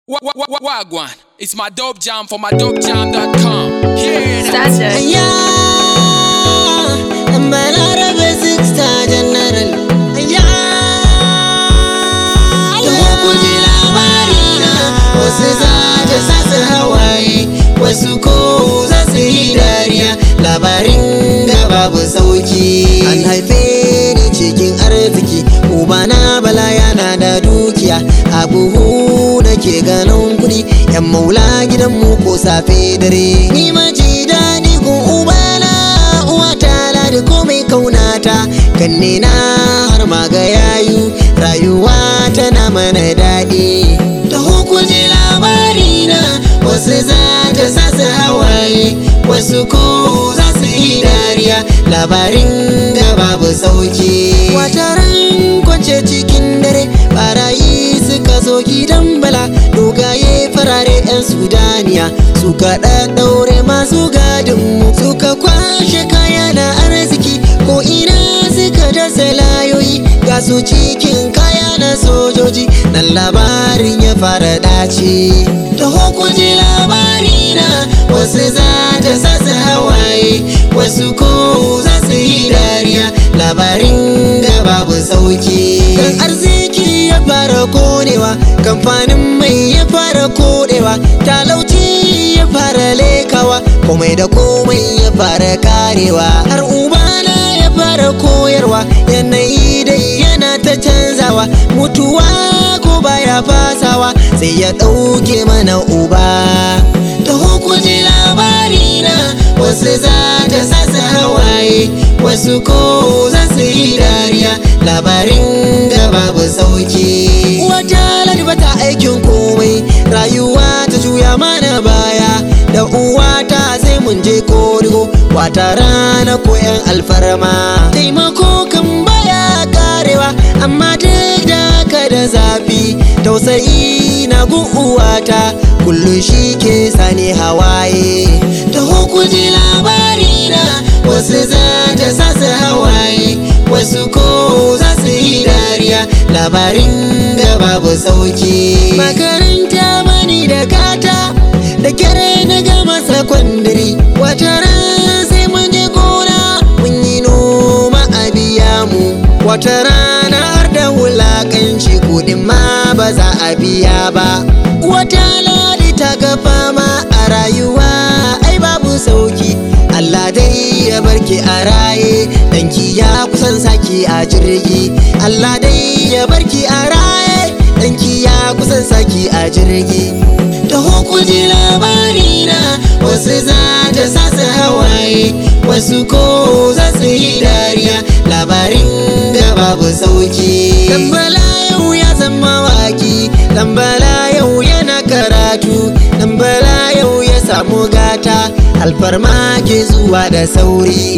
Wa- wa- wa- Wagwan, it's my dope jam for my dopejam.com. Hear that? Standard. Aya, Balarabe Sixta General. Aya, da ku ji labari na wasu za ta sasa hawaye, wasu ko za su yi dariya. Labarin ga babu sauki. An haife ni cikin arziki, ubana bala yana da dukiya. A buhu nake ganin kuɗi, yan maula gidanmu ko safe dare. Ni maji daɗi gun ubana, uwa ta ladi komai kaunata. Kanne na har ma ga yayu, rayuwa tana mana daɗi. Da hukunci labari na, wasu za ta sasa hawaye, wasu ko za su yi dariya. Labarin ga babu sauki. Wataran kwance cikin dare, barayi suka zo gidan bala, dogaye farare 'yan Sudaniya. Suka ɗaɗɗaure masu gadinmu, suka kwashe kaya na arziki, ko ina suka dasa layoyi, ga su cikin kaya na sojoji, nan labarin ya fara dace. Da hukunci labari na, wasu za ta sasa hawaye, wasu ko za su yi dariya, labarin ga babu sauki. Kan arziki ya fara konewa, kamfanin mai ya fara kodewa, talauci ya fara lekawa, komai da komai ya fara karewa, har ubana ya fara koyarwa, yanayi dai yana ta canzawa, mutuwa ko baya fasawa, sai ya ɗauke mana uba. Da hukunci labari na, wasu za ta sasa hawaye, wasu ko za su yi dariya, labarin ga babu sauki. Wata ladi bata aikin komai, rayuwa ta juya mana baya, da uwata sai mun je korigo, wata rana ko 'yan alfarma. Taimako kan baya karewa, amma duk da haka da zafi, tausayi na gun uwata, kullum shi ke sani hawaye. Da hukunci labari na, wasu za ta sasa hawaye, wasu ko za su yi dariya, labarin ga babu sauki. Makaranta bani da kata, da kyare na gama sakwandiri, wata ran sai mun je gona, mun yi noma a biya mu. Wata rana har da wulakanci kudin ma ba za a biya ba. Wata ladi ta ga fama a rayuwa ai babu sauki. Allah dai ya barki a raye, danki ya kusan saki a jirgi. Allah dai ya barki a raye, danki ya kusan saki a jirgi. Da hukunci labari na wasu za ta sasa hawaye, wasu ko za su yi dariya, labarin da babu sauki. Dambala yau ya zama waki, Dambala yau yana karatu, Dambala yau ya samu gata, alfarma ke zuwa da sauri.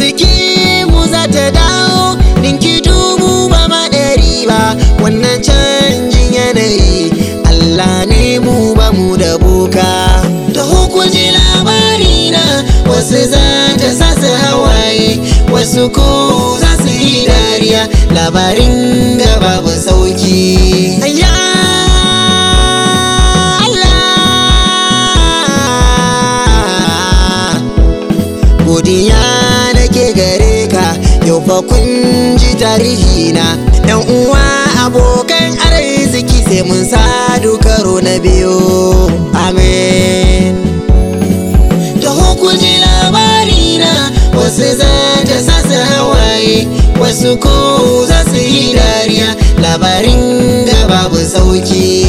Arziki mu za ta dawo, ninki dubu ba ma ɗari ba, wannan canjin yanayi, Allah ne mu ba mu da boka. Da hukunci labari na, wasu za ta sasa hawaye, wasu ko za su yi dariya, labarin ga babu sauki. Ayya Allah. godiya nake gare ka yau fa kun ji tarihi na yan uwa abokan arziki sai mun sadu karo na biyu amen da hukunci labari na wasu za ta sasa hawaye wasu ko za su yi dariya labarin ga babu sauki